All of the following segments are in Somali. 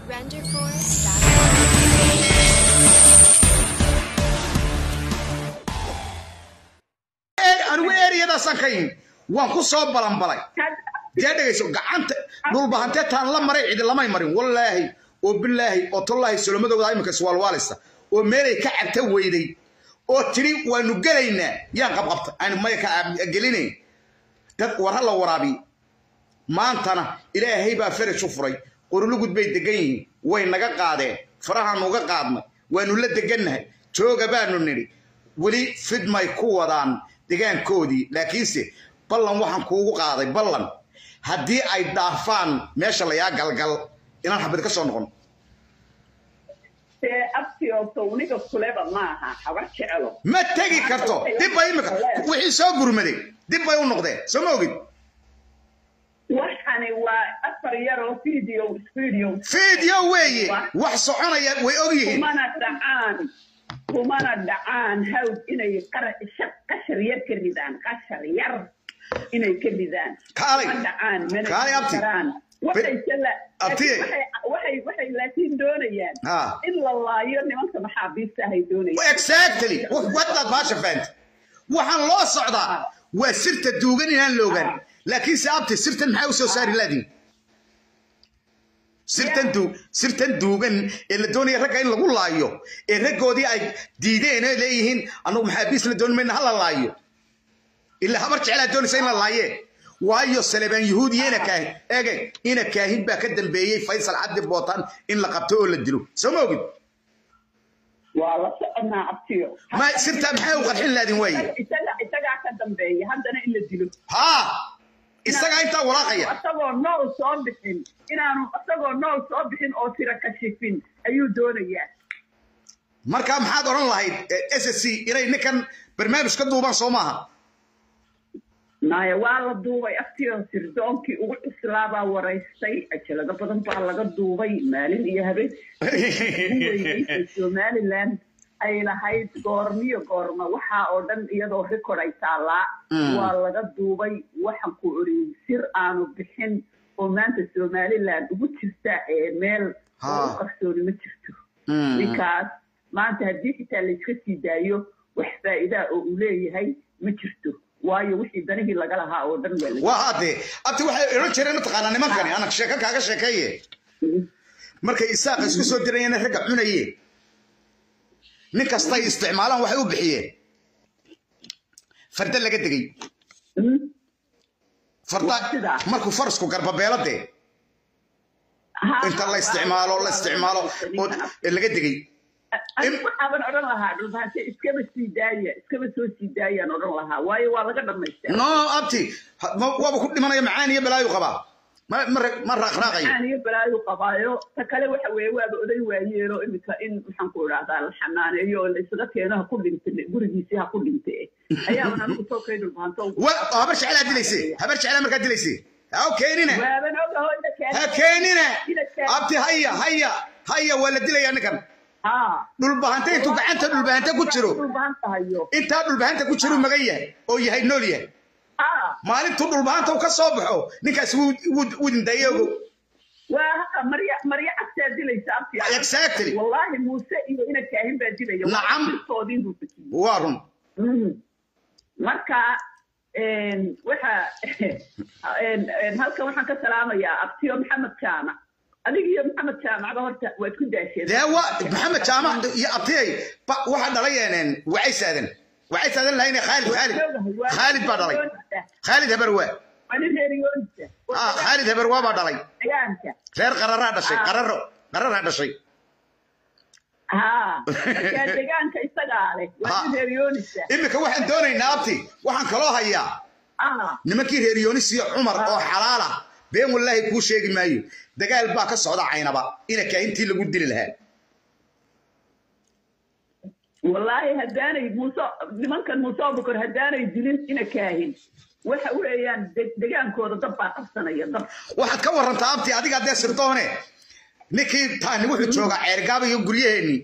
Renderforce.com. anigu eriyadaasaan ka yimi waan ku soo balanbalay dee dhegayso gacanta dhulbahantee taan la maray cidi lamay marin wallaahi oo bilaahi oo tollaahi solomadooda iminka iswaalwaalisa oo meelay ka cabta weyday oo tidhi waanu gelaynaa yaan qabqabta aan maya ka gelinayn dad war ha la waraabiye maantana ilaahay baa faraj u furay qorulugud bay degan yihiin way naga qaadeen farahaanu uga qaadnay waanu la degannahay jooga baanu nidhi weli fidmay ku wadaan degaankoodii laakiinse ballan waxaan kuugu qaaday ballan haddii ay dhaafaan meesha layaa galgal inaan xabad ka soo noqon dee abtiyoto uniga kuleba maaha habar jecelo ma tegi karto dib bay imika wixii soo gurmaday dib bay u noqdeen soo ma ogid waxani waa afar yaroo video video fiidyo weeye wax soconaya way og yihiin kumana dhacaan kumana dhacaan hawd inay qara- sha- qashar yar ka ridaan qashar yar inay ka ridaan Kaalay. ma dhacaan mana Kaalay, abti. karaan waxay sala- Abti. waxay waxay waxay laakiin doonayaan Ha. in la laayo nimanka maxaabiista ahay doonayaan exactly wadaad baasha fahamta waxaan loo socdaa waa sirta duugan inaan la ogaan laakiin se abti sirtan maxaa u soo saari laadiin sirtan duug sirtan duugan ee la doonaya ragga in lagu laayo ee raggoodii ay diideen ee leeyihiin annagu maxaabiis la dooni mayna ha la laayo ilaa habar jeclaa doonaysa in la laayee waayo salebaan yuhuud iyo ina kaahin ege ina kaahin baa ka dambeeyey faysal cabdi bootaan in la qabto oo la dilo soo ma ogid waa la soconaa abtiyo ma sirtaa maxaa u qarxin laadin waaye isaga isagaa ka dambeeya haddana in la dilo haa isagaa intaa walaaqaya asagoo nool soo bixin inaanu asagoo nool soo bixin oo tira kashifin ayuu doonayaa markaa maxaad odhan lahayd s s c inay ninkan barnaamij ka duubaan soo maaha maya waa la duubay aftiyo sirdoonkii ugu cuslaabaa waraystay ajalado badan baa laga duubay maalin iyo habeen weynaysa somaliland ay lahayd goormiyo goorma waxaa oo dhan iyadoo record ay taallaa waa laga duubay waxaan ku oriyey sir aanu bixin oo maanta somaliland ugu jirta ee meel oo u qarsooni ma jirto ninkaas maanta haddii xitaa layska sii daayo wax faa'iidaa oo uu leeyahay ma jirto waayo wixii danihii laga lahaa oo dhan waa la waa haddee abti waxay odhan jireen mataqaanaa nimankani anak sheeko kaaga sheekeeye markay isaaqa isku soo dirayeen ragga cunaye nin kastay isticmaalaan waxay u bixiyeen farda laga degay farda Sidaa. markuu farasku garbabeeladee inta la isticmaalo la isticmaalo oo laga degay anigu waxaaban odhan lahaa dhulbaante iskaba sii daaya iskaba soo sii daayaan odhan lahaa waayo waa laga dhamaystaa no abti ha- ma- waaba ku dhimanaya macaan iyo balaayu qabaa ma ma ra- ma raaqraaqayo aan iyo balaayu qabaayo ta kale waxa weeye waaba oday waayeelo imika in maxaan ku idhahdaa la xanaaneeyo oo la isaga keeno ha ku dhinte gurigiisii ha ku dhinte ayaaban anigu soo kay dhulbaanto wa habar jeclaa dilayse habar jeclaa markaa dilayse ha keenina waaban ogaho ina ha keeno keenina ina keeno abti haya haya haya waa la dilayaa ninkan ha dhulbahante intuu gacanta dhulbahante ku jiro dhulbaanta hayo intaa dhulbahanta ku jiru magan yahay oo yahay nool yahay ha maalintuu dhulbahanta uu ka soo baxo ninkaas wuu- wuu wuu dindaye ogo waa haqa marya marya cagtaa dilaysa abti exactly wallaahi muuse iyo ina kaahin baa dilaya Nacam. sirtoodii buu bixiyey waa run Mhm. marka een, waxa een, een, halkan waxaan ka salaamayaa abtiyo maxamed jaamac adiga iyo maxamed jaamacba horta waad ku daasheen dee waa maxamed jaamac iyo abtiyay ba- waxaa dhalay een wacay saadan wacay saadan lahayne khaalid khaalid khaalid baa dhalay khaalid habarwaa waa nin reer yoonisa ah khaalid habarwaa baa dhalay degaanka reer qararaa dhashay qararo qararaa dhashay ha markaa degaanka isagaa leh waa nin Ha. reer yoonisa iminka waxaan doonaynaa abti waxaan kaloo hayaa ah nimankii reer yoonis iyo cumar oo xalaala been wallaahi kuu sheegi maayo dagaal baa ka socda caynaba ina kaahintii lagu dili lahaa wallaahi haddaanay muuse nimankan muuse abukar haddaanay dilin ina kaahin waxa weeyaan de- degaankooda dab baa qabsanaya dab waxaad ka warantaa abti adiga dee sirdoone ninkii taani wuxuu joogaa ceergaaba iyo guryaheenni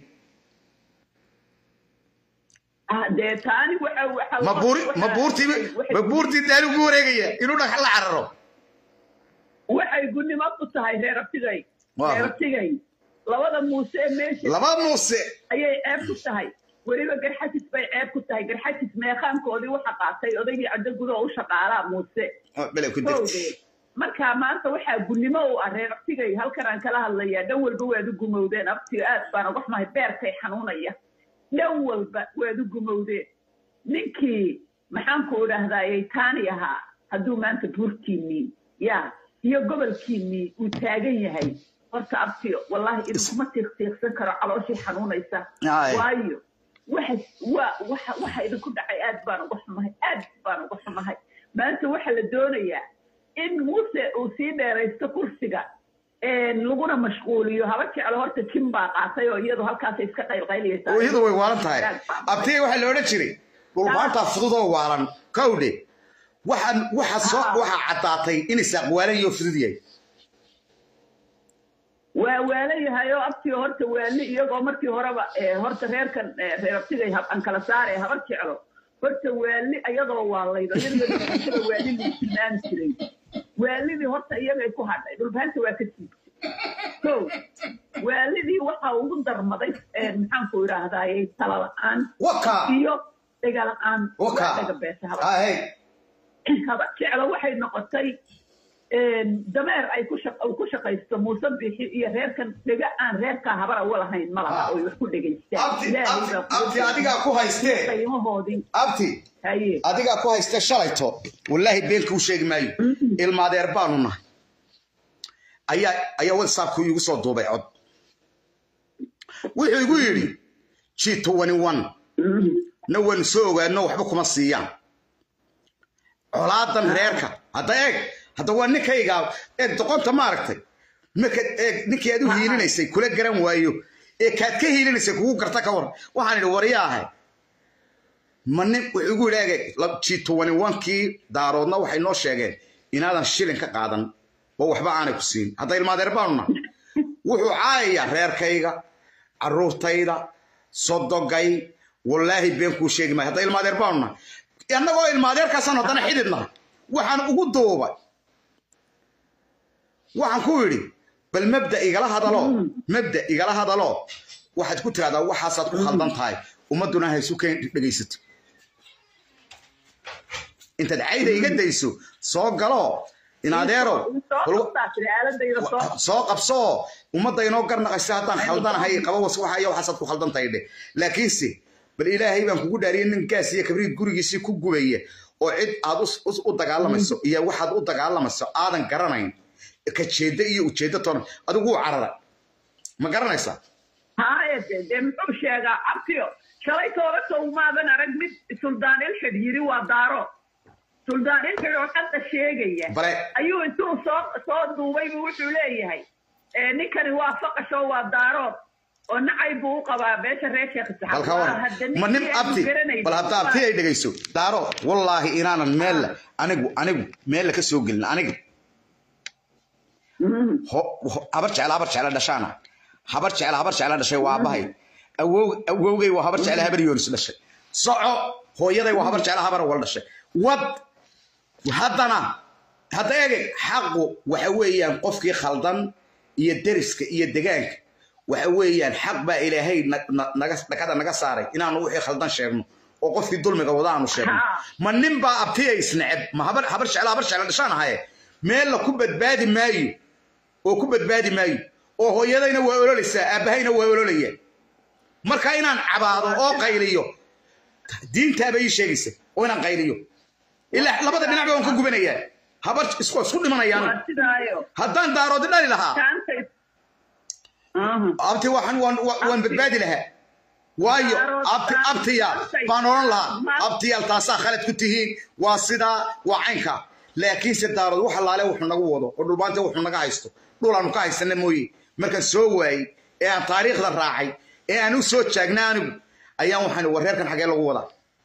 Ah, dee taani waxa waxa ma buuri waxa- ma buurtii waxay- ma buurtii daali ugu wareegaya inuu dhagax la cararo waxay gunnimo ku tahay reer abtigay Waa. reer abtigay labada muuse ee meesha laba muuse ayay ceeb ku tahay weliba garxajis bay ceeb ku tahay garxajis meeqaankoodii waxa qaatay odaygii caddo gudaha u shaqaalaa muuse bele ku degtay howdee marka maanta waxaa gunnimo u ah reer abtigay halkan aan kala hadlayaa dhan walba waad u gumowdeen abtiga aad baan uga xumahay beerkay xanuunaya dhan walba waad u gumowdeen ninkii maxaanku idhaahdayay taani ahaa hadduu maanta buurkiinnii ya iyo gobolkiinnii uu taagan yahay horta abtiyo wallahi idinkuma tiiqtiiqsan karo calooshii xanuunaysa Aye. waayo waxa waa waxa waxa idinku dhacay aad baan uga xumahay aad baan uga xumahay maanta waxaa la doonayaa in muuse uu sii dheeraysto kursiga een, laguna mashquuliyo haba jeclo horta jim baa qaatay oo iyadu halkaasay iska qaylqaylaysaa oo iyadu way waalan tahay abtiga waxaa la odhan jiray dhulbaantaa fudud oo waalan kowdhe waxaan waxa soo Ah. waxaa caddaatay in isaaq waalan iyo fudud yahay waa waala yahay oo abtiga horta waali iyagoo markii horeba eh, horta reerkan eh, reer abtigay hab- aan kala saare habar jeclo horta waali iyadoo waalaydo iyadoo waali lagu tilmaami jiray waalidii horta iyagay ku hadhay dhulbaanta waa ka siibtay so waalidii waxa ugu darmaday eh, maxaanku idhaahdayay tala la-aan waka iyo dhega la-aan waka waa dhega beesha habar ahey haba jeclo waxay noqotay een, dameer ay ku shaq- uu ku shaqaysto muuse bixi iyo reerkan dhega aan reerkaa habara u lahayn ma laha oy wax ku dhegaystaan abti Ilaahay abti baa ku abti adigaa ku haystee qiimahoodii abti haye adigaa ku haystee shalayto wallaahi been kuu sheegi maayo ilmaadeer baanu nahay ayaa ayaa whatsappku iigu soo duubay cod wuxuu igu yidhi g twenty one na waan soo ogaano waxba kuma siiyaan colaadan reerka hadda eeg hadda waa ninkaygaa eeg doqonta maaragtay marka eeg ninkii aad u hiilinaysay kula garan waayo ee kaad ka hiilinaysay kugu garta ka war waxaan idhi waryaahay ma nin wuxuu igu yidhi eeg g twenty one kii daaroodna waxay noo sheegeen inaadan shilin ka qaadan oo waxba aanay ku siin hadda ilmaadeer baanu nahay wuxuu caayayaa reerkayga caruurtayda sodogay wallaahi been kuu sheegi maayo hadda ilmaadeer baanu nahay annagoo ilmaadeerkaasaan haddana xidid nahay waxaan ugu duubay waxaan ku yidhi bal mabda igala hadalo mabda igala hadalo waxaad ku tiraahdaa waxaasaad ku khaldan tahay ummadduna haysu keen dhegaysato intaad cayda iga dayso soo galo inadeero soo qabtaa tiri aaladayda soo soo qabsoo ummadda inoo garnaqaysa haddaan khaldanahay qaba was waxaya waxaasaad ku khaldan tahay dhe laakiinse bal ilaahay baan kugu dhaariyay nin gaas iyo kabriid gurigiisii ku gubaya oo cid aad us- us- u dagaalamayso iyo waxaad u dagaalamayso aadan garanayn ka jeedda iyo ujeedda toona adigu wuu carara ma garanaysaa haye de dee muxuu sheegaa abtiyo shalay tooba sowmaadan arag mid suldaan ilxid yiri waa daaro suldaan ilxid oo hadda sheegaya bale ayuu intuu soo soo duubay buu wuxuu leeyahay eh, ninkani waa faqasho waa daarood oo nacay buu u qabaa beesha reer sheekh Isxaaq. halkaa Waa war hadda ma nin ninkii aanu abti garanaynin. bal hadda abti ay dhegayso daaro wallaahi inaanan meella anigu anigu meella ka soo gelin aniga Mhm. ho- ho- habar jecla habar jecla dhashaana habar jecla habar jecla dhashay waa aabbahay awow awowgay waa habar jecla habar yoonis dhashay soco hooyaday waa habar jecla habar wal dhashay wad haddana hadda eegay xaqu waxa weeyaan qofkii khaldan iyo deriska iyo degaanka waxa weeyaan xaq baa ilaahay na- na- naga dhakada naga saaray inaanu wixii khaldan sheegno oo qofkii dulmiga wada aanu sheegno Ha. ma nin baa abtiya isnaceb ma habar habar jecla habar jecla dhashaan ahaye meel la ku badbaadi maayo oo ku badbaadi maayo oo hooyadayna waa ololaysaa aabbahayna waa ololaya marka inaan cabaado oo qayliyo diintaaba ii sheegaysa oo inaan qayliyo ilaa labada dhinacba waan ka gubanayaa habar isku isku dhimanayaan waa sidaayo haddaan daaroodi dhali lahaa kaanta Mhm. abti waxaan waan waan- waan badbaadi lahaa waayo abti abtiyaal baan odhan lahaa abtiyaal taasaa khalad ku tihiin waa sidaa waa caynka laakiinse daarood wax allaale wuxuu nagu wado oo dhulbaanta wuxuu naga haysto dhul aanu ka haysana mooye markaan soo waayey ee aan taariikhda raacay ee aan u soo jaagnay anigu ayaan waxaan war reerkan xagee lagu wadaa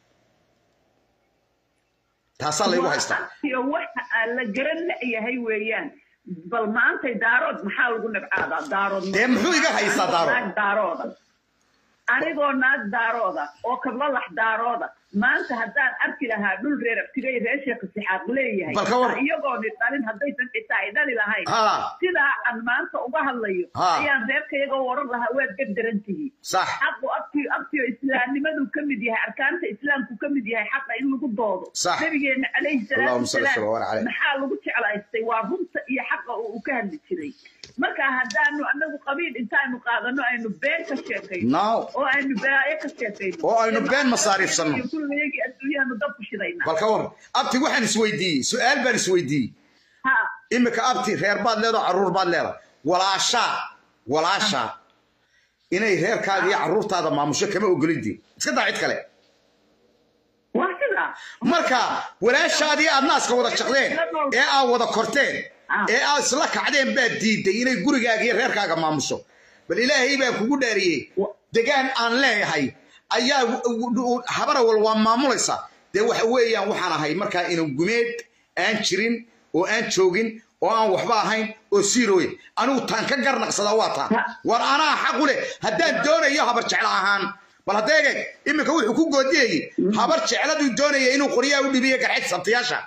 taasaa laygu haystaa iyo waxa aan la garan la'yahay weeyaan bal maantay daarood maxaa lagu nabcaadaa daarood Dee muxuu iga haystaa daarood? naag daarooda anigoo naag daarooda oo kablalax daarooda maanta haddaan arki lahaa dhul reer abtigay reer sheekh sixaaq leeyahay Bal ka war. iyagooni dhalin haddaysan xitaa ay dhali lahayn Ha. sidaa aan maanta uga hadlayo Ha. ayaan reerkayaga oran lahaa waad gardaran tihiin sax xaqu abtiyo abtiyo islaamnimadu ka mid yahay arkaanta islaamku ka mid yahay xaqa in lagu doodo Sax. nabigeena calayhi salaatu Allahumma salli wasalaam wa barik alayh. maxaa lagu jeclaystay waa runta iyo xaqa oo uu ka hadli jiray marka haddaanu anagu qabiil intaanu qaadano aynu been ka sheekayno now oo aynu balaayo ka sheekayno Oo aynu been masaariifsanno. iyo kulligayagii adduunyahanu dab ku shidayna bal ka war abti waxaan isweydiiyey su-aal baan isweydiiyey ha imika abti reer baad leedaho carruur baad leedahay walaashaa walaashaa inay reerkaaga iyo carruurtaada maamusho kama ogolidii iska daa cid kale waa sidaa marka walaashaadii aad naaska wada jaqdeen ee aad wada korteen ee aad isla kacdeen baad diiday inay gurigaaga iyo reerkaaga maamusho bal ilaahay baa kugu dhaariyey degaan aan leeyahay ayaa habarawal waa maamulaysa dee waxa weeyaan waxaan ahay markaa inan gumeed aan jirin oo aan joogin oo aan waxba ahayn oo siirooye anigu taan ka garnaqsada waa taa war anaa xaqu leh haddaan doonayo habar jeclo ahaan bal haddeege iminka wuxuu ku goodiyayey habar jecladuu doonaya inuu qoryaha u dhibiyo garxid sabtiyaasha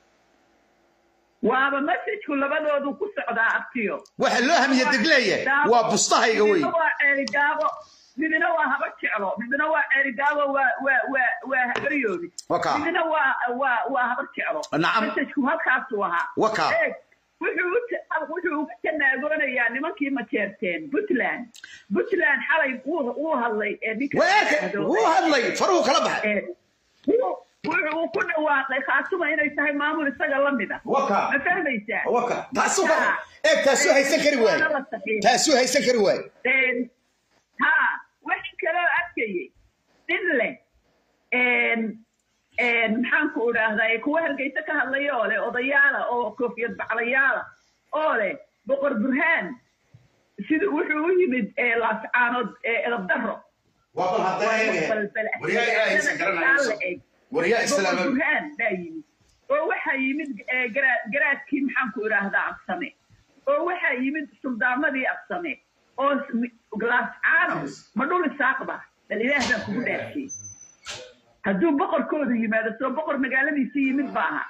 waaba masajku labadoodu ku socdaa abtiyo waxa loo hamiye degleeya waa bustahayga wey midna waa ceerigaabo midna waa haba jeclo midna waa ceerigaabo waa waa waa waa habaryoodi Waka. midna waa waa waa haba jeclo Nacam. masajku halkaasuu ahaa Waka. Eeg, wuxuu u ta- wuxuu uga tanaagonayaa nimankii majeerteen puntland puntland xalay wuu wuu hadlay ee ninka weerka yidhaahdo, wuu hadlay faruhu kala baxay ee, wuu- wuxuu ku dhawaaqay khaasuma inay tahay maamul isaga la mid ah Waka. ma fahmaysaa waka taasuu ka eeg taasuu haysan kari waaye Waana la saxiixay. taasuu haysan kari waaye Een, ha waxaan kaloo arkayay nin leh een, een, maxaan ku idhaahdaa kuwa hargeysa ka hadlaya oo leh odayaala oo koofiyad baclayaala oo leh boqor burhaan sida wuxuu u yimid ee laascaanood ee edab daro waa bal haddana eege waryaa ilaahay haysan garanayso waryaa boqor islaama burhaan baa yimid oo waxaa yimid ee, garaa- garaadkii maxaan ku idhaahdaa absame oo waxaa yimid suldaamadii absame oo s- laascaano ma dhul isaaqba bal ilaah baan kugu dhaafiyey hadduu boqorkoodu yimaado soo boqor magaaladiisa yimid ba aha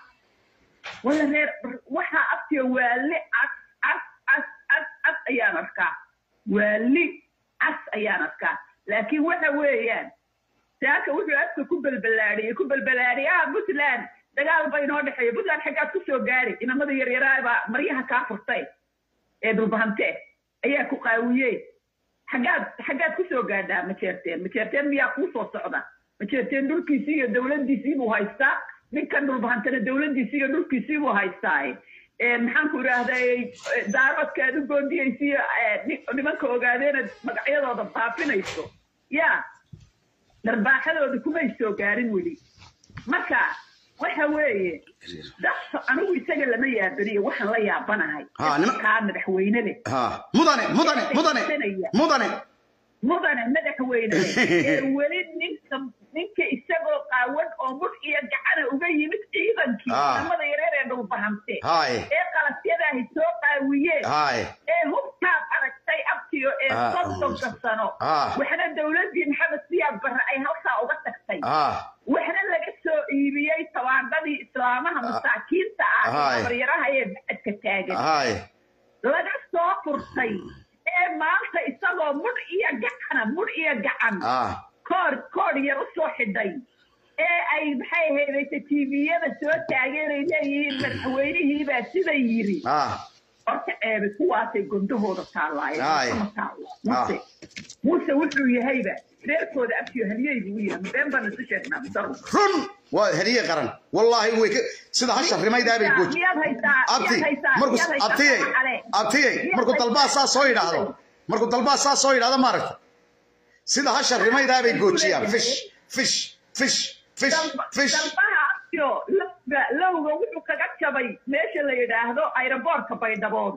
wala reer waxaa abtiyo waali cas cas cas cas cas ayaan arkaa waali cas ayaan arkaa laakiin waxa weeyaan saaka wuxuu afka ku belbelaadhiyey ku belbelaadhiyey ah puntland dagaal ba inoo dhexeeya puntland xaggaad ku soo gaari inamada yaryaraabaa maryaha kaa furtay ee dhulbahante ayaa ku qaawiyey xaggaad xaggaad ku soo gaadhaa majeerteen majeerteen miyaa kuu soo socda majeerteen dhulkiisii iyo dowladdiisii buu haystaa ninkan dhulbahantana dowladdiisii iyo dhulkiisii buu haystaa Ee, maxaan ku idhaahdaa daaroodka aad u goondiyeysiyo nimanka ogaadeenad magacyadooda faafinayso yaa darbaaxadooda kumay soo gaarin weli marka waxa weeye dadka anigu isaga lama yaabaniyo waxaan la yaabanahay Ha, nima- kaa madaxweyne leh ha mudane mudane mudane mudane mudane madaxweyne ee weli ninka ninka isagoo qaawan oo mudh iyo gacana uga yimid ciidankii Ah. namada yareer ee dhulbahante Haye. ee qalasyadaahi soo qaawiyeen haye ee hubkaad aragtay abtiyo ee Ah. soddonka sano Ah. waxna dowladdii maxamed siyaad barre ay halkaa uga tagtay ha waxna laga soo iibiyey tabaandadii islaamaha masaakiinta ah ee Haye. baryaraha ee bacadka taagan haye laga soo furtay ee maanta isagoo mudh iyo gacana mudh iyo gacan ha koor koor yar u soo xidhay ee ay maxay ahaydayse tviyada soo taageen ay leeyihiin madaxweynihiibaa sida yiri ha horta eebe kuwaasay gondahooda taalaayeen Aye. ma taalo muse muse wuxuu yahayba reerkooda abtiyo haliyey buu u yahay been baan isu sheegnaa misaru run waa heliye qaran wallaahi way ka sida hasha rimaydaa bay gooji miyaad haysaa abti miyaad haysaa markuu miyaad haysaa abtiyey ale abtiyey markuu dalbaa saa soo yidhaahdo markuu dalbaa saa soo yidhaahdo maaragta sida hasha rimaydaa bay goojiyaan fish fish fish fish fish dalbaha abtiyo lowga lowga wuxuu kaga jabay meesha la yidhaahdo aeroboortka baydhabood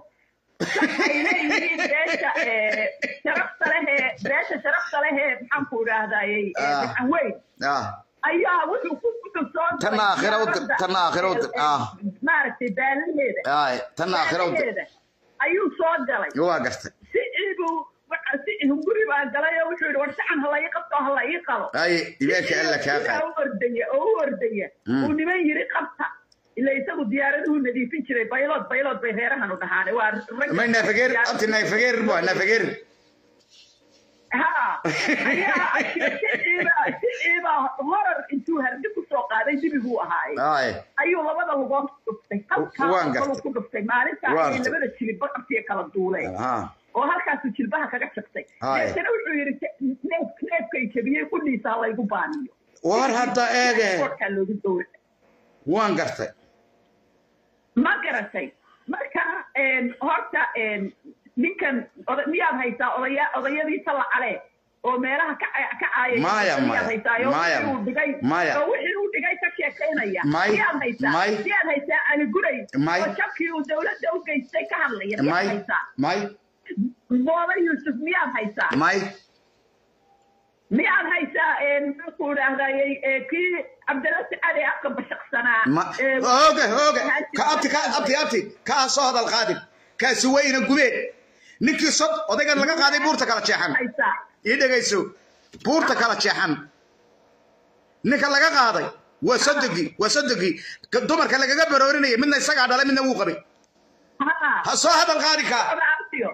waxay leeyihiin beesha ee, sharafta lehee beesha sharafta lehee maxaan ku idhaahdayey Ah. gacan weyn ah ayaa wuxuu ku wuxuu soo galay Tanna aakhira u dir- diyaaradda, tanna aakhira u dir- ee, ah. maaragtay baalaheeda haye tanna aakhira u dir- baalaheeda ayuu soo galay waa gartay si iibuu waxa- si hunguri baa galay oo wuxuu yidhi war sacan hala ii qabto hala ii qalo haye ibeerka alla kaa qaad u orday ordaya oo u ordaya uu niman yiri qabta ila isagu diyaaraduhu nadiifin jiray baylood baylood bay reerahan u dhahaan waa rag may naafageer abti naafageer bu naafageer ha ayaa siciiba horar intuu hardi kusoo qaaday dibiguu ahaaye ay ayuu labada lugood ku dhuftay Waan halkaa gartay. ku dhuftay maalintaa Waan ay gartay. labada jilib baqartiya kala duuleen ha oo halkaasuu jilbaha kaga jabtay Haye. deetana wuxuu yidhi neef neefkay jabiyey qudhiisa ha laygu baaniyo war hadda eege korkaa loogu dowra waan gartay ma garatay marka een, horta een, ninkan oda- miyaad haysaa odaya odayadiisa lacale oo meelaha ka ca- ka caayay Maya, miyaad maya, haysaa oo maya, wixii uu dhigay maya. oo wixii uu dhigay ka sheekaynaya May, miyaad haysaa may. miyaad haysaa ali guray May. oo jabkii uu dowladda u geystay ka hadlaya miyaad may haysaa may mooda yuusuf miyaad haysaa may miyaad haysaa een, muxuu idhaahdayey ee, kii cabdilasi cali afka bashaqsanaa ma ee, oge oge ka abti ka abti abti kaa soo hadal qaadin kaasi weyna gubeen ninkii sod odaygan laga qaaday buurta kala jeexan haysaa ii dhegayso buurta kala jeexan ninka laga qaaday waa sodogii waa sodogii Ka- dumarka lagaga baroorinaya midna isagaa dhalay midna wuu qabay ha ha soo hadal qaadi kaa Horacio.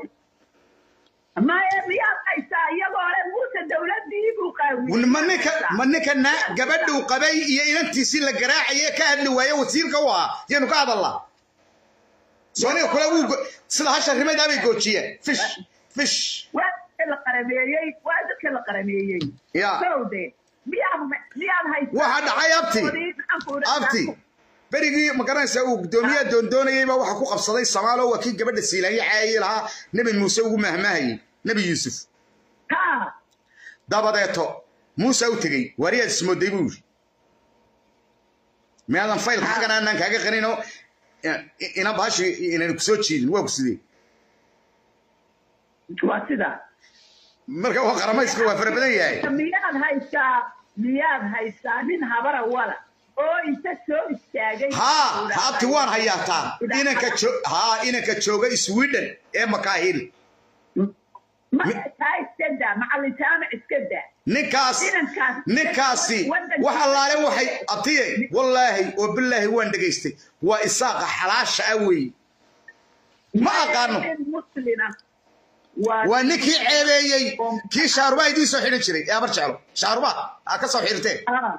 maya miyaad haysaa iyagoo le muuse dowladii buu qaawiyey ma ninka ma ninka na gabadhuu qabay iyo inantiisii la garaacaya ka hadli waaye wasiirka u ahaa yaynu ka hadalnaa sooniga kule wuu go- sida hasha rimadaa bay goojiyeen fish fish waa dadka la qarameeyey waa dadka la qarameeyey Ya. sowde miyaad miyaad haysaa Waxa dhacay abti. Maxaan ku idhahdaa? abti berigii ma garanaysaa uu guddoomiyaha doondoonayayba waxa ku qabsaday samaalo waa kii gabadha siilaanya caayay lahaa nebi muuse ugu mahmaahayey nebi yuusuf ha dabadeeto muuse u tegey waariyaad ismooday buu yidhi miyaadan faylka xaggan aanaan kaaga qaninoo ina baashi inaan kusoo jiidin waa ku sidee waa sidaa marka waa qaramayska waa fara badan yahay miyaad haysaa miyaad haysaa nin habara wala oo inta soo istaagay haa haabti waan hayaataa inanka jo- haa inanka jooga sweden ee makaahil ma taa iska daa macallin jaamac iska daa ninkaas Inankaas- ninkaasi Waddanka- wax allaale waxay abtiye wallaahi oo bilaahi waan dhegaystay waa isaaqa xalaasha ah weeye ma aqaano muslina waa waa ninkii ceebeeyey kii shaaruba idiin soo xidhan jiray ee abar jeclo shaaruba aa ka soo xidhirteen ah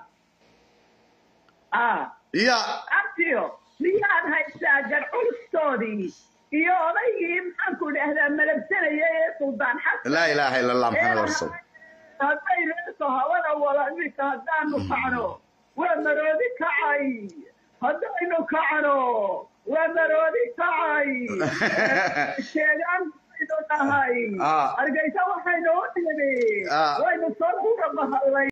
ah iya abtiyo miyaad haysaa garculustoodii iyo odaygii maxaanku idhaahdaa malabsanaya ee suldaan xasan laa ilaaha ila allah maxamed rasuul haddaynu inta hawada wala iminka haddaanu kacno waa maroodi kacay haddaynu kacno waa maroodi kacay sheegaan baynu nahay Ah. hargeysa waxaynu u nimi Ah. waynu soo uga bahallay